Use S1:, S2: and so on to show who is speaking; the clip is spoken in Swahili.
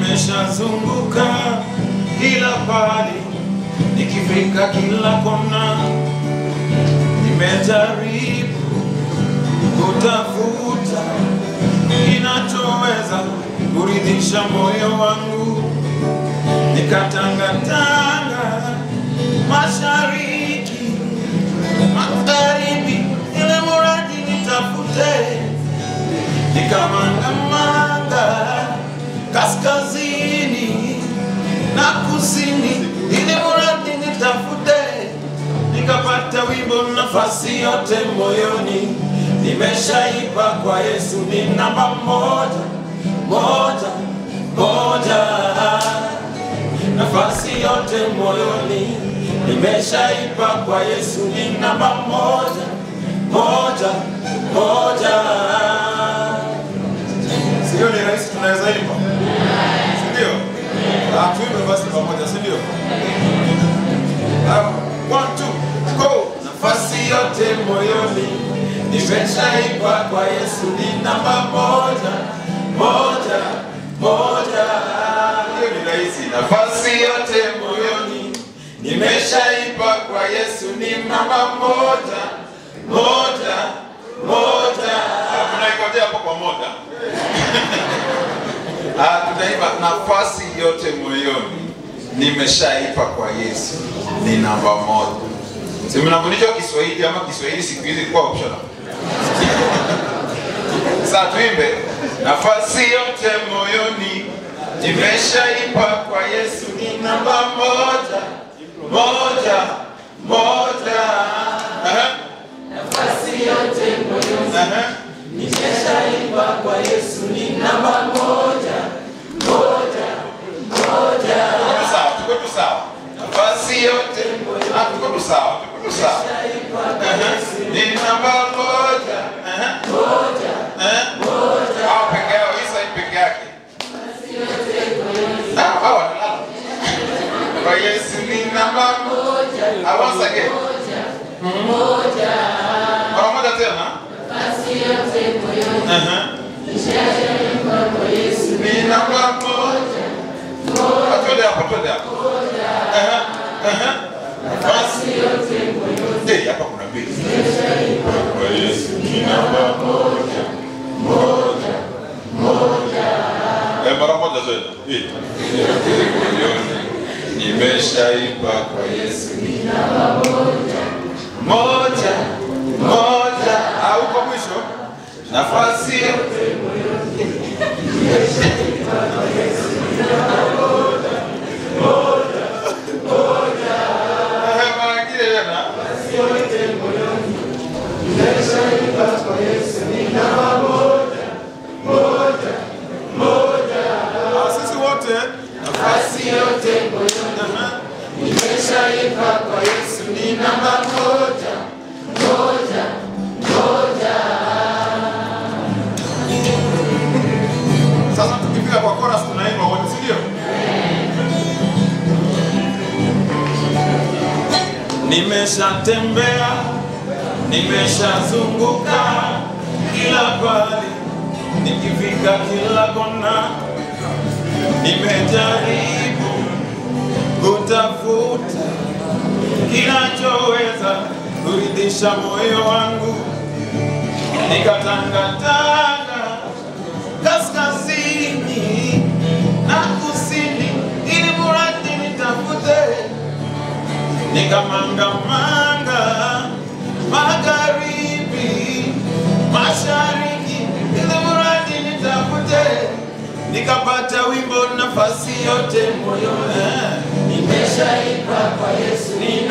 S1: nimeshazunguka kila pali, nikifika kila kona, nimejaribu kutafuta kinachoweza kuridhisha moyo wangu, nikatangatanga mashariki, magharibi, ile muradi nitafute, nikamangamanga kaskazini na kusini, ili muradi nitafute, nikapata wimbo nafasi yote moyoni, nimeshaipa kwa Yesu, ni namba moja moja moja, nafasi yote moyoni, nimeshaipa kwa Yesu, ni namba moja moja moja. Sio ni rahisi, tunaweza imba, si ndio? Ah, tuimbe basi pamoja, si ndio? Ah, One, two, go. Nafasi yote moyoni nimeshaipa kwa Yesu, ni namba moja moja moja. Hiyo ni rahisi. Nafasi yote moyoni nimeshaipa kwa Yesu, ni namba moja moja moja. Ah, Tunaikotea hapo kwa moja. Ah, tutaimba nafasi yote moyoni nimeshaipa kwa Yesu ni namba moja. Si mnafundishwa Kiswahili ama Kiswahili siku hizi kwa optional? Sasa tuimbe nafasi yote moyoni nimeshaipa kwa Yesu ni namba moja moja moja. Aha.
S2: Nafasi yote moyoni
S1: Aha.
S2: nimeshaipa kwa Yesu ni namba moja moja moja.
S1: Tuko sawa, tuko tu sawa. Nafasi yote ah, tuko tu sawa, tuko tu sawa.
S2: Nimeshaipa kwa
S1: Aha.
S2: Yesu
S1: Ni namba moja. Aha.
S2: moja
S1: Eh?
S2: moja.
S1: Hao peke yao, hii side peke yake. Ah, hao wanalala. Kwa Yesu ni namba moja. Ah, once again.
S2: Moja moja.
S1: Mara moja tena.
S2: Nafasi yote moyoni
S1: Aha.
S2: nimeshaipa kwa Yesu
S1: Ni namba moja. Ah, Twende hapo, twende hapo. Aha. Aha.
S2: nafasi yote moyoni
S1: Eh, hapa kuna mbili. Kwa Yesu ni namba moja. Moja. Moja. Eh, mara moja tena. Eh. Moyoni. Nimeshaipa kwa Yesu ni namba moja. Moja. Moja. Au kwa mwisho nafasi Eh, mara nyingine tena. Ah, sisi wote
S2: nafasi yote moyoni
S1: Aha.
S2: nimeshaipa kwa Yesu ni namba moja moja moja.
S1: Sasa tukifika kwa chorus tunaimba wote, si ndio? Nimeshatembea, nimeshazunguka kila pali, nikifika kila kona, nimejaribu kutafuta kinachoweza kuridhisha moyo wangu, nikatangatanga kaskazini na kusini, ili muradi nitafute, nikamangamanga magharibi, mashariki, ili muradi nitafute, nikapata wimbo nafasi yote moyoni.
S2: Nimeshaipa kwa Yesu ni